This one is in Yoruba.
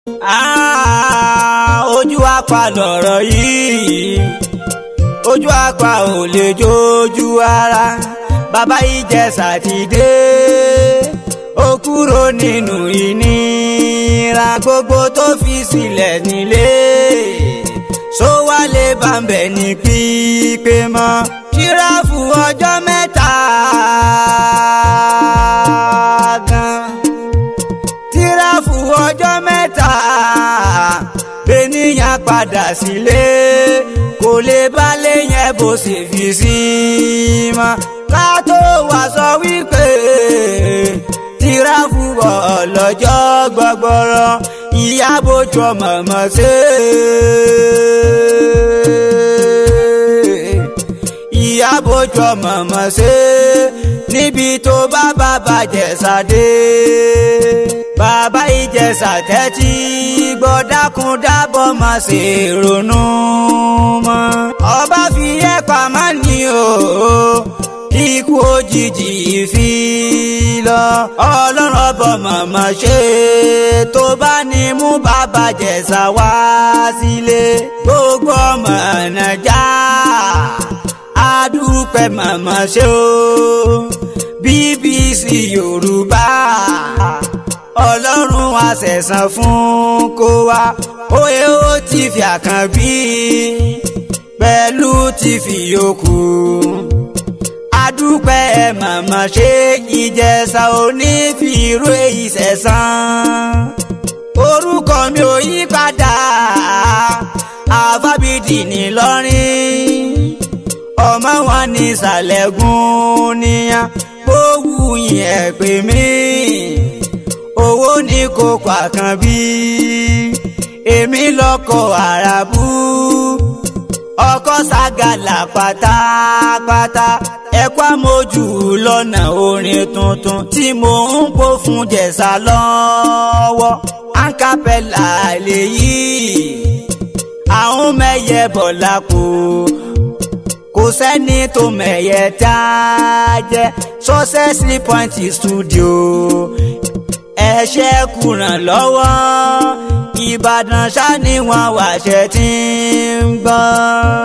ojú apá lọ̀rọ̀ yìí ojú apá ò lè jójú ara bàbá Ìjẹ̀ṣà ti dé ó kúrò nínú ìnira gbogbo tó fi sílẹ̀ nílé só wálé bàbẹ̀ ní pípé mọ́ jíráfù ọjọ́ mẹ́ta gan jíráfù ọjọ́ mẹ́ta bẹ́nìyàn padà sílé kò lè balẹ̀ yẹn bó ṣe fi sí mọ́ ká tó wá sọ wípé jíráfù ọlọ́jọ́ gbọgbọrọ ìyá bójú ọmọ mọ̀ ṣe ìyá bójú ọmọ mọ̀ ṣe níbi tó bá bàbá Ìjẹ̀ṣà dé bàbá Ìjẹ̀ṣà tẹ́tí gbọ́ dákun dábọ̀ má ṣe ronú mọ́ ọba fi ẹ́ pamọ́ ni o ikú òjijì fi lọ ọlọ́run ọbọ̀ màmá ṣe tó bá ní mú bàbá Ìjẹ̀ṣà wá sílé gbogbo ọmọ nàjà adúpẹ́ màmá ṣe o BBC Yorùbá ọlọ́run àṣẹ̀sán fún kó wá òye ó ti fi àkànbí pẹ̀lú ti fi yòókù adúpẹ́ màmá ṣe Ìjẹ̀ṣà onífìró èyí sẹ̀sán orúkọ mi ò yí padà àfábídì nìlọrin ọmọ wọn ní ìsàlẹ̀gùn níyàn gbówù yín ẹ̀ pè mí owó ní kókó àkànbí èmi lọkọ àràbù ọkọ ságàlà pátápátá ẹkọ amójú lọ́nà orin tuntun tí mò ń kó fún Jẹ̀ṣà lọ́wọ́ ankapẹ́là lèyí àwọn mẹ́yẹ bọ̀lá kò kò sẹ́ni tó mẹ̀yẹ tá a jẹ́ successful point studio ẹ̀ṣẹ̀ kùràn lọ́wọ́ Ìbàdàn ṣá ni wọ́n wàṣẹ tí ń gbọ́n.